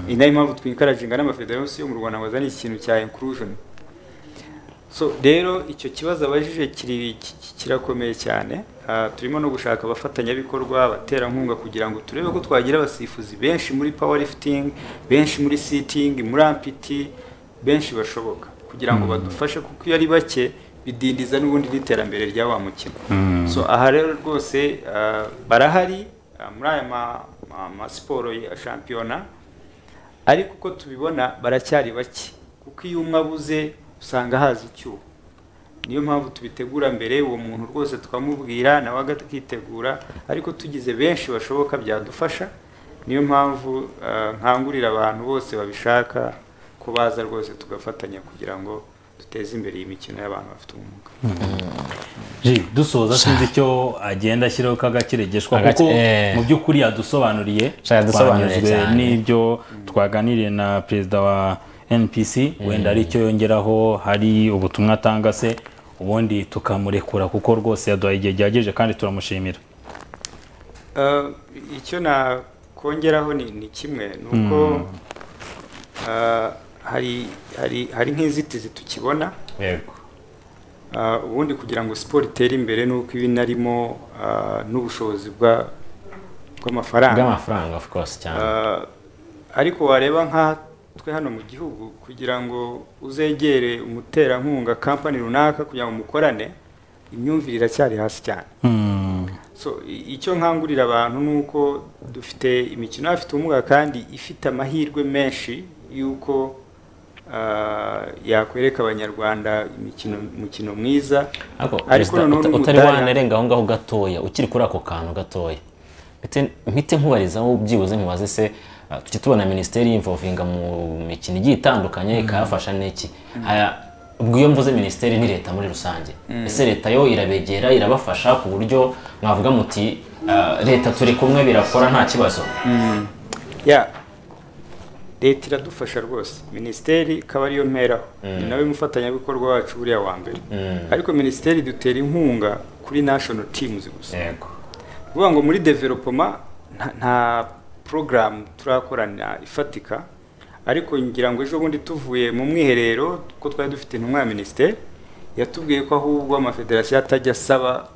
ni nayo mpamvu twikaraginga n'amafederasiyo yo mu rwanda ngo azane ikintu cya inkurushoni so rero icyo kibazo abajije kiri- ki- ki- kirakomeye cyane Ah, turimo no gushaka abafatanyabikorwa abaterankunga kugira ngo turebe ko twagira abasifuzi benshi muri powerlifting benshi muri sitting muri ampiti benshi bashoboka kugira ngo badufashe kuko iyo ari bake bidindiza n'ubundi n'iterambere rya wa mukino so aha rero rwose ah, barahari ah, muri aya ma- ma- ma siporo ya shampiyona ariko uko tubibona baracyari bake kuko iyo umwe abuze usanga haza icyuho niyo mpamvu tubitegura mbere uwo muntu rwose tukamubwira nawe akitegura ariko tugize benshi bashoboka byadufasha niyo mpamvu ah, nkangurira abantu bose babishaka kubaza rwose tugafatanya kugira ngo duteze imbere iyi mikino y'abantu bafite ubumuga Ji, dusoza sinzi icyo agenda ashyiraho k'agakiregeshwa Agake- kuko eh. mu by'ukuri yadusobanuriye Sha, yadusobanuriye Twanyuzwe cyane. n'ibyo twaganiriye na perezida wa npc wenda ari icyo yongeraho hari ubutumwa atanga se ubundi tukamurekura kuko rwose yaduhaye igihe gihagije kandi turamushimira Uh, icyo nakongeraho ni, ni kimwe ni uko uh, hari hari hari nk'inzitizi tukibona yego Uh, ubundi kugira ngo siporo itere imbere ni uko iba inarimo uh, n'ubushobozi bwa- bw'amafaranga bw'amafaranga of course cyane Uh, ariko wareba nka twe hano mu gihugu kugira ngo uzegere umuterankunga kampani runaka kugira ngo mukorane imyumvire iracyari hasi cyane Hmm. so i- icyo nkangurira abantu ni uko dufite imikino y'abafite ubumuga kandi ifite amahirwe menshi y'uko ah, yakwereka abanyarwanda imikino umukino mwiza ariko ariko perezida, noneho uta- utari n'umudari- wanerenga aho ngaho gatoya ukiri kuri ako kantu gatoya Mpite- mpite nkubarizaho byibuze nkubaze se ah, tujya tubona minisiteri y'imvovinga mu mikino igiye itandukanye ikayafasha n'iki Aya, ubwo iyo mvuze minisiteri ni leta muri rusange ese leta yo irabegera irabafasha ku buryo mwavuga muti ah, leta turi kumwe birakora nta kibazo ya leta iradufasha rwose minisiteri ikaba ariyo mperaho ni nawe mufatanyabikorwa wacu buriya wa mbere ariko minisiteri dutera inkunga kuri national teams gusa yego kuvuga ngo muri developoma nta- nta porogaramu turakorana ifatika ariko ngira ngo ejo bundi tuvuye mu mwiherero kuko twari dufite intumwa ya minisiteri yatubwiye ko ahubwo amafederasiyo atajya asaba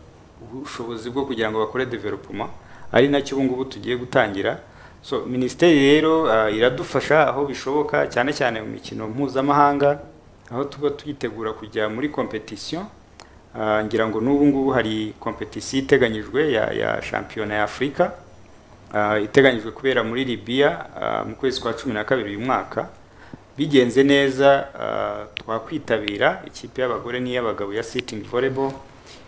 ubushobozi bwo kugira ngo bakore developoma ari nacyo ubu ngubu tugiye gutangira so minisiteri rero ah, iradufasha aho bishoboka cyane cyane mu mikino mpuzamahanga aho tuba tuyitegura kujya muri kompetisiyo Ah, ngira ngo n'ubu ngubu hari kompetisiyo iteganyijwe ya, ya shampiyona ya afurika Ah, iteganyijwe kubera muri libiya ah, mu kwezi kwa cumi na kabiri uyu mwaka bigenze neza ah, twakwitabira ikipe y'abagore n'iy'abagabo ya sitingi volleyball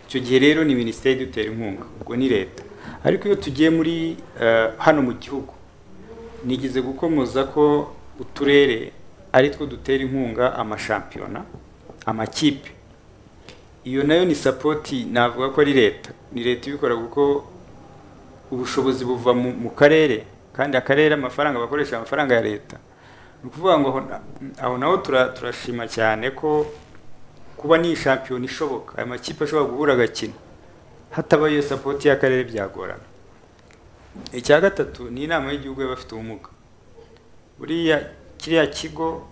icyo gihe rero ni minisiteri idutera inkunga ubwo ni leta ariko iyo tugiye muri ah, hano mu gihugu nigeze gukomoza ko uturere ari two dutera inkunga amashampiyona amakipe iyo nayo ni sapoti navuga ko ari leta ni leta ibikora kuko ubushobozi buva mu, mu karere kandi akarere amafaranga bakoresha amafaranga ya leta ni ukuvuga ngo aho na- aho naho tura- turashima cyane ko kuba ni shampiyona ishoboka aya makipe ashobora guhura agakina hatabaye iyo sapoti y'akarere byagorana icya gatatu ni inama y'igihugu y'abafite ubumuga buriya kiriya kigo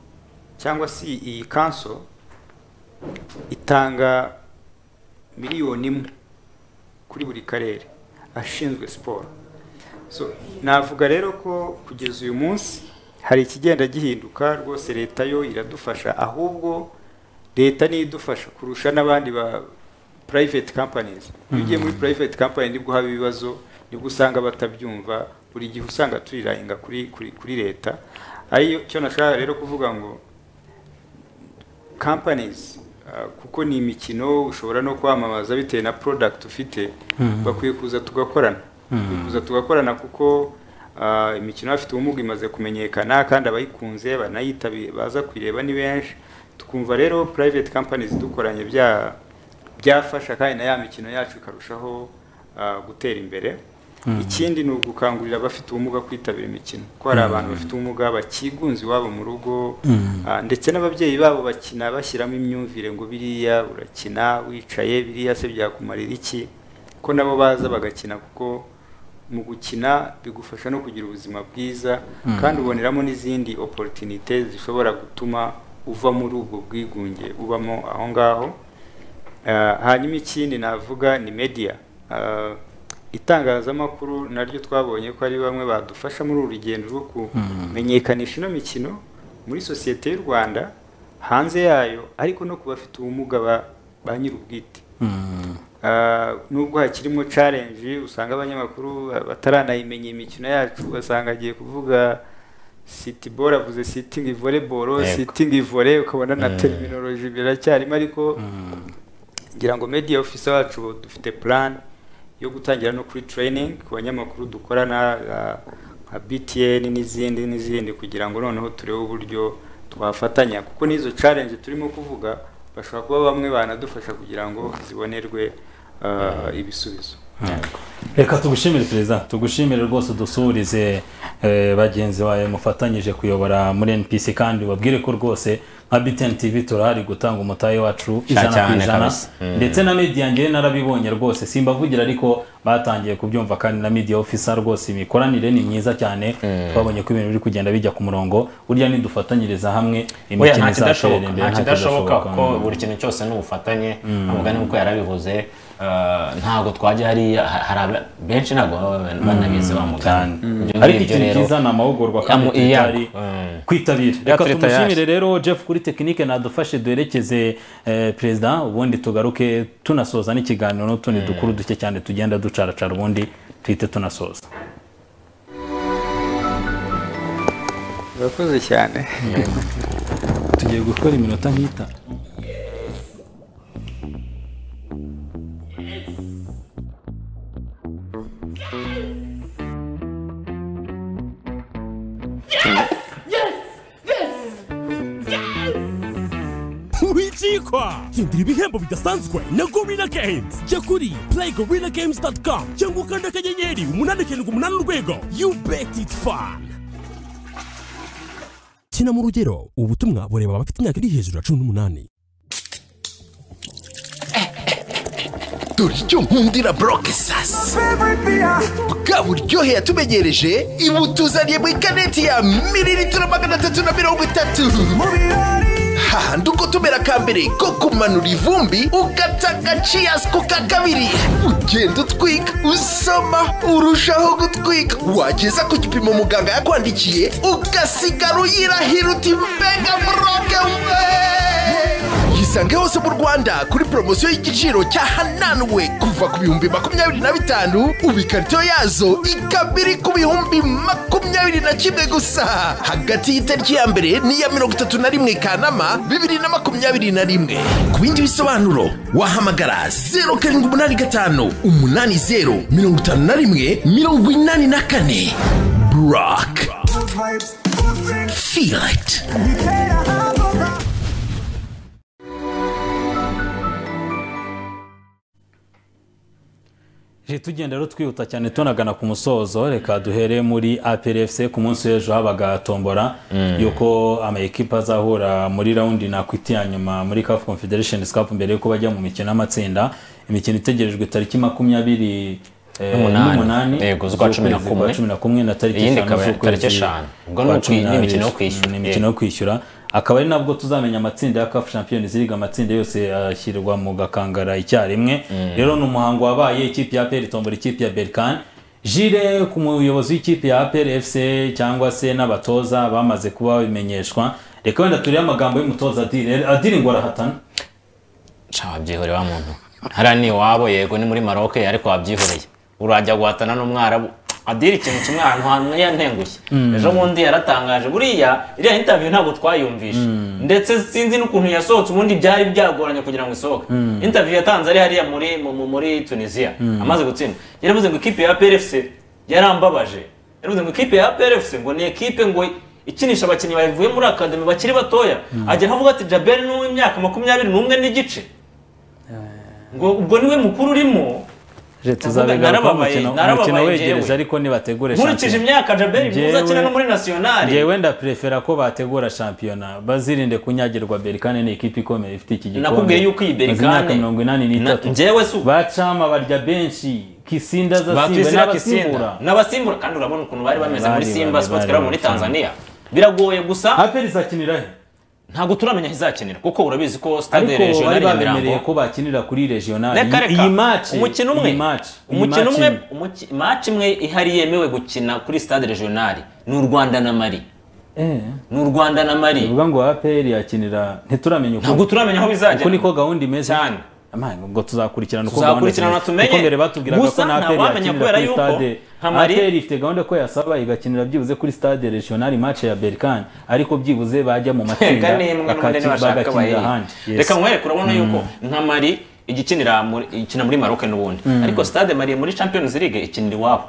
cyangwa se iyi kanso itanga miliyoni imwe kuri buri karere ashinzwe siporo so navuga rero ko kugeza uyu munsi hari ikigenda gihinduka rwose leta yo iradufasha ahubwo leta niyo idufasha kurusha n'abandi ba private companies iyo ugiye muri private company nibwo haba ibibazo nibwo usanga batabyumva buri gihe usanga turirahinga kuri kuri kuri leta ariyo cyo nashaka rero kuvuga ngo companies uh, kuko ni imikino ushobora no kwamamaza bitewe na product ufite bakwiye kuza tugakorana Bakwiye kuza tugakorana kuko uh, imikino afite ubumuga imaze kumenyekana kandi abayikunze banayitabi baza kuyireba ni benshi tukumva rero private companies dukoranye bya byafasha kandi na ya mikino yacu ikarushaho uh, gutera imbere ikindi ni ugukangurira abafite ubumuga kwitabira imikino ko hari abantu bafite ubumuga bakigunze iwabo mu rugo ah, ndetse n'ababyeyi babo bakina bashyiramo imyumvire ngo biriya urakina wicaye biriya se byakumarira iki ko nabo baza bagakina kuko mu gukina bigufasha no kugira ubuzima bwiza kandi uboneramo n'izindi opportunite zishobora gutuma uva muri ubwo bwigunge ubamo aho ngaho Ah, hanyuma ikindi navuga ni media Ah, itangazamakuru naryo twabonye ko ari bamwe badufasha muri uru rugendo rwo kumenyekanisha ino mikino muri sosiyete y'u rwanda hanze yayo ariko no ku bafite ubumuga ba- ba nyir'ubwite Hmm. Ah, nubwo hakirimo challenge usanga abanyamakuru ba- bataranayimenya imikino yacu ugasanga agiye kuvuga city ball avuze sitting volleyball Yego. sitting volley ukabona na terminology biracyarimo ariko ngira ngo media officer wacu bo dufite plan yo gutangira no kuri training ku banyamakuru dukorana ah, nka BTN n'izindi n'izindi kugira ngo noneho turebe uburyo twafatanya kuko n'izo challenge turimo kuvuga bashobora kuba bamwe banadufasha kugira ngo zibonerwe ah, ibisubizo reka tugushimire perezida tugushimire rwose udusuhurize eh, bagenzi bawe mufatanyije kuyobora muri npc kandi babwire ko rwose nka btn tv turahari gutanga umutahe wacu ijana ku cyane ijana kabisa. ndetse na media njyewe narabibonye rwose simbavugira ariko batangiye kubyumva kandi na media officer rwose imikoranire ni myiza cyane twabonye ko ibintu biri kugenda bijya ku murongo burya nidufatanyiriza hamwe oya imikino izatera nta kidashoboka imbere nta nta kidashoboka kuko mm. buri kintu cyose ni ubufatanye ntabwo ni uko yarabivuze eh, ntabwo twajya hariya ha- hari aba- benshi ntabwo baba banabizi wa mugani cyane Ibyo ariko ngibyo ikintu rero, cyiza ni amahugurwa kandi amu- iya- tutari mm. kwitabira reka turi tumushimire rero jeff kuri tekinike nadufashe duherekeze eh, perezida ubundi tugaruke tunasoza n'ikiganiro n'utundi dukuru duke cyane tugenda ducaracara ubundi tuhite tunasoza urakoze cyane tugiye gukora iminota nk'itanu wicikwa tsindira ibihembo bidasanzwe na gorilla games jya kuri play gorilla games com cyangwa ukanda akanyenyeri umunani karindwi umunani urwego you bet it fun kina mu rugero ubutumwa bureba abafite imyaka iri hejuru ya cumi n'umunani dore icyo nkundira boroke sasa bwa buryohe yatumegereje ibutuzaniye mu ikaneti ya mililitiro magana atatu na mirongo itatu hahandi uko tumera ka mbere ko kumanura ivumbi ugata agaciyasi ku ka kabiri ugenda utwika usoma urushaho gutwika wageza ku gipimo muganga yakwandikiye ugasigara uyirahira uti mbega boroke we yisange hose mu rwanda kuri poromosiyo y'igiciro cya hananuwe kuva ku bihumbi makumyabiri na bitanu ubu ikarito yazo ikaba iri ku bihumbi makumyabiri na kimwe gusa hagati y'itariki ya mbere n'iya mirongo itatu na rimwe kanama bibiri na makumyabiri na rimwe ku bindi bisobanuro wahamagara zeru karindwi umunani gatanu umunani zeru mirongo itanu na rimwe mirongo inani na kane buraka feel it Je, tugenda rero twihuta cyane tunagana ku musozo reka duhere muri APRFC ku munsi w'ejo habaga tombora yuko ama ekipe azahura muri raundi nakwiti ya nyuma muri CAF Confederation Cup mbere yuko bajya mu mikino y'amatsinda imikino itegerejwe tariki makumyabiri eh, N'umunani. n'umunani Yego, z'ukwa cumi na z'ukwezi kwa kumwe. cumi na kumwe na tariki Iyindi eshanu ikaba z'ukwezi tariki eshanu. Ubwo ni kwa ukwi- cumi n'abiri. n'imikino yo kwishyura. Mm, n'imikino yo kwishyura akaba ari nabwo tuzamenya amatsinda ya CAF Champions League amatsinda yose ashyirwa mu gakangara icyarimwe rero ni umuhango wabaye ikipe ya APR itombora ikipe ya Berkane Jire ku muyobozi w'ikipe ya APR FC cyangwa se n'abatoza bamaze kuba bimenyeshwa reka wenda turebe amagambo y'umutoza Adire Adire ngo arahatana Ca wabyihoreye wa muntu hariya ni iwabo yego ni muri maroke ariko wabyihoreye urajya guhatana n'umwarabu adira ikintu kimwe ahantu hantu yantengushye ejo bundi yaratangaje buriya iriya interview ntabwo twayumvishe ndetse sinzi n'ukuntu yasohotse ubundi byari byagoranye kugira ngo isohoke interview yatanze ari hariya muri mu- mu- muri tunisiya amaze gutsinda yaravuze ngo ikipe ya prfc yarambabaje yaravuze ngo ikipe ya prfc ngo ni ekipe ngo ikinisha abakinnyi bavuye muri akademi bakiri batoya agera avuga ati jaberi ni uw'imyaka makumyabiri n'umwe n'igice ngo ubwo niwe mukuru urimo Je tuzabigaruka mu narababaye, mukino narababaye umukino wegereje njyewe. ariko nibategure nkurikije shampiyona. imyaka jaberi mwiza akina Njyewe- no muri nasiyonari Njyewe wenda prefera ko bategura shampiyona bazirinde kunyagirwa Berkane ni ikipe ikomeye ifite iki gikombe nakubwiye yuko iyi Maze berikane imyaka mirongo inani n'itatu njyewe si ubu bacama barya benshi kisinda zasimba batwizira kisinda n'abasimbura n'abasimbura kandi urabona ukuntu bari bameze muri Bari, simba bari, sports bari, club bari. muri tanzania biragoye gusa aperi izakinira he ntabwo turamenya aho izakinira kuko urabizi ko stade ariko bari regionali ya babemereye mirambo ko bakinira kuri regionali Reka, reka. iyi match umukino umwe iyi match iyi umukino match umwe imwe. umuki- match imwe ihari yemewe gukina kuri stade regionali ni u rwanda na mari eh ni u rwanda na mari bivuga ngo aperi yakinira ntituramenya ntabwo turamenya aho bizajya uko niko gahunda imeze Cyane. Amai, ngo tuzakurikirana uko gahunda Tuzakurikirana imeze. tumenye. kuko mbere batubwiraga ko Gusa na nta aperi wamenya yakinira kubera kuri yuko stade nka Mali- aperi ifite gahunda ko yasaba igakinira byibuze kuri stade regionali match ya berkane ariko byibuze bajya mu matsinda reka nimwe n'ubundi bakaki- ntibashaka bagakinira bayiri ahandi Yes. reka nkwereke urabona yuko nka mari igikinira muri- ikina muri maroke n'ubundi ariko stade mari muri champions league ikinira iwabo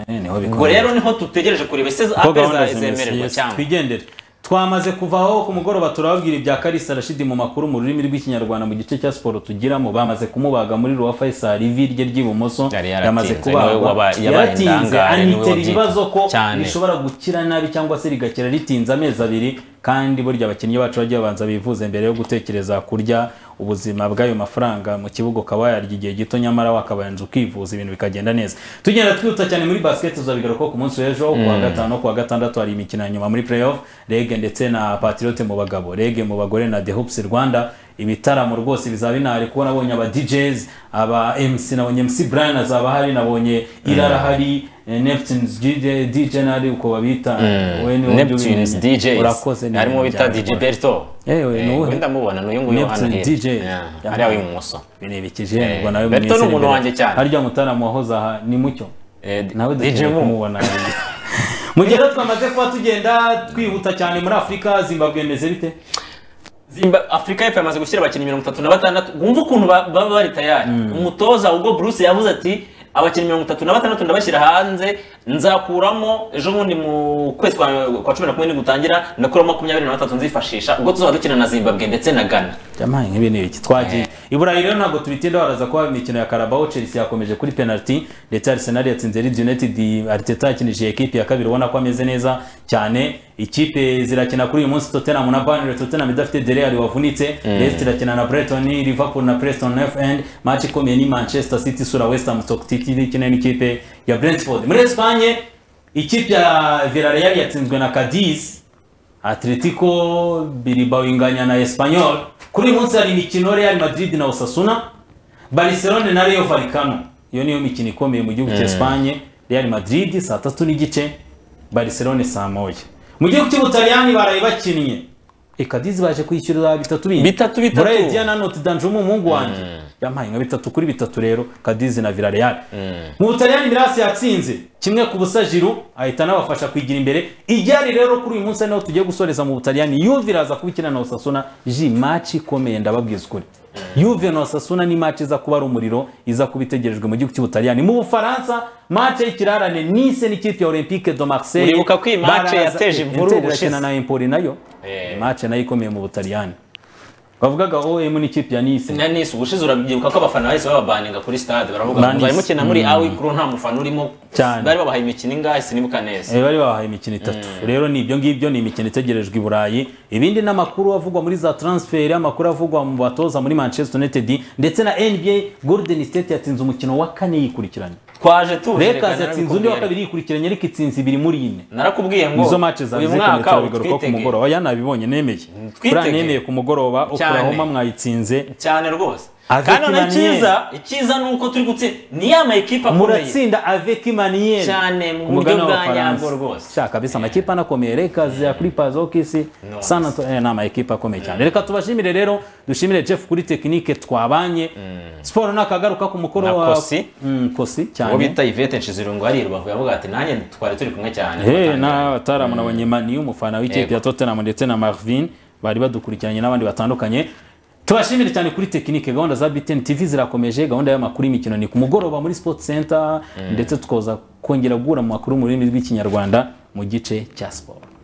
Eh, niho ubwo bikomeye. rero niho dutegereje kureba ese Ko apeza gahunda zimeze. zemererwa Yes, cyangwa twigendere twamaze kuvaho ku mugoroba turababwira ibya karisa rashidi mu makuru mu rurimi rw'ikinyarwanda mu gice cya siporo tugiramo bamaze kumubaga muri ruwa faisal ivi rye ry'ibumoso Yari yaratinze, yamaze niwe kubagwa waba- yabaye yaratinze indangare, niwe anitera wabyibye. ibibazo ko Cyane. rishobora gukira nabi cyangwa se rigakira ritinze amezi abiri kandi burya abakinnyi bacu bagiye babanza bivuze mbere yo gutekereza kurya ubuzima bw'ayo mafaranga mu kibuga ukaba wayarya igihe gito nyamara wakabanza ukivuza ibintu bikagenda neza tugenda twihuta cyane muri basket tuzabigaruka ku munsi w'ejo kuwa gatanu no kuwa gatandatu hari imikino ya nyuma muri playoff rege ndetse na patriote mu bagabo rege mu bagore na the hoops rwanda ibitaramo rwose bizaba binahari kuko nabonye aba DJs aba MC nabonye MC Brian azaba ahari nabonye Irara ahari eh, Neptunes DJ DJ nari uko babita wowe niwe neptunes ubimenye. dj urakoze ni harimo bita umuryango. dj berto Ewe, ni uwuhe? wenda mubona n'uyu nguyu hano Neptune hirya. DJ. Yeah, hariya w'ibumoso Bene bikijengwa Eh, nawe Berto ni mwese umuntu imbere. wanjye cyane. harya mutaramu wahoze aha ni mucyo Eh, nawe DJ dukeneye Mu. kumubona mu gihe rero twamaze kuba tugenda twihuta cyane muri afurika zimbabwe imeze bite Zimba- afurika y'epfo yamaze gushyira abakinnyi mirongo itatu na batandatu wumva ukuntu ba- baba bari tayari umutoza ubwo bruce yavuze ati abakinnyi mirongo itatu na batandatu ndabashyira hanze nzakuramo ejo bundi mu kwezi kwa kwa cumi na kumwe gutangira ndakuramo makumyabiri na batatu nzifashisha ubwo tuzaba dukina na zimbabwe ndetse na ghana jamaye nk'ibi ni ibiki twagiye i burayi rero ntabwo tubitinda baraza kuba imikino ya karabaho chelsea yakomeje kuri penalty ndetse arsenal yatsinze leeds united arteta yakinishije ekipi ya kabiri ubona ko ameze neza cyane ikipe zirakina kuri uyu munsi tottenham na burnley tottenham idafite deleyali wavunitse leicester irakina na brighton liverpool na preston north end match ikomeye ni manchester city isura west ham sokitiki ikina n'ikipe ya brentford muri espanye ikipe ya villarreal yatsinzwe na cadiz Atletico Bilbao inganya na Espanyol. Kuri uyu munsi hari imikino Real Madrid na Osasuna, Barcelona na Rayo Vallecano. Iyo niyo mikino ikomeye mu gihugu cya Espanye. Real Madrid saa tatu n'igice, Barcelona saa moya. Mu gihugu cy'Ubutaliyani baraye bakinnye. Ikadizi baje kwishyura bitatu bindi. Bitatu, bitatu. Borussia na Notre Dame umuhungu wanjye. Yampaye nka bitatu kuri bitatu rero Kadizi na Villarreal. Mu Butaliyani Mirasi yatsinze kimwe ku busa Giroud ahita anabafasha kwigira imbere. Iryari rero kuri uyu munsi ari naho tugiye gusoreza mu Butaliyani Juve iraza kuba ikina na Osasuna ji match ikomeye ndababwiza ukuri. Juve na Osasuna ni match iza kuba ari umuriro iza kuba itegerejwe mu gihugu cy'Ubutaliyani. Mu Bufaransa match y'ikirarane Nice n'ikipe ya Olympique de Marseille. Uribuka ko iyi match Baraza- yateje Eh, imvururu Inter irakina na ubushize. Empoli nayo. Eh. Ni match nayo ikomeye mu Butaliyani. Bavugaga OM n'ikipe ya Nice. na nisi ubushize urabyibuka ko abafana bahise bababaninga kuri stade baravuga ngo Banis- bari mukina muri awi kuru nta mufana urimo Cyane. bari babahaye imikino ingahe sinibuka neza Eh, bari babahaye imikino itatu rero ni ibyo ngibyo ni imikino itegerejwe i burayi ibindi ni amakuru avugwa muri za transfer amakuru avugwa mu batoza muri manchester united ndetse na nba golden state yatsinze umukino wa kane yikurikiranye twaje tuje reka lakers yatsinze undi wa narabikubwira. kabiri yikurikiranye ariko itsinze ibiri muri ine narakubwiye ngo nizo match zabize uyu kandi mwaka turabagaruka ku utwitege mugoroba oya nabibonye nemeye twitege. buriya nemeye ku mugoroba oklahoma mwayitsinze cyane rwose Avec kandi none Emmanuel. icyiza icyiza ni uko turi gutsinda ni ya mayikipe akomeye muratsinda avec maniere Cyane, mu Ku mugabane buryo bwa w'Abafaransa. nyabwo rwose. sha kabisa amakipe anakomeye lakers ya clippers okc No. san antonio eh, ni amakipe akomeye cyane reka tubashimire rero dushimire jeff kuri tekinike twabanye siporo nakagaruka ku mukoro Na wa Kosi. Mm, kosi uwo cyane bita ivete nshizirungu hari rubavu yavuga ati nanjye twari turi kumwe cyane Hey, n'abataramu nabonye mani umufana w'ikipe Yego. ya tottenham ndetse na marvin bari badukurikiranye n'abandi batandukanye tubashimire cyane kuri tekinike gahunda za btn tv zirakomeje gahunda y'amakuru y'imikino ni ku mugoroba muri sport center ndetse tukoza kongera guhura mu makuru mu rurimi rw'ikinyarwanda mu gice cya siporo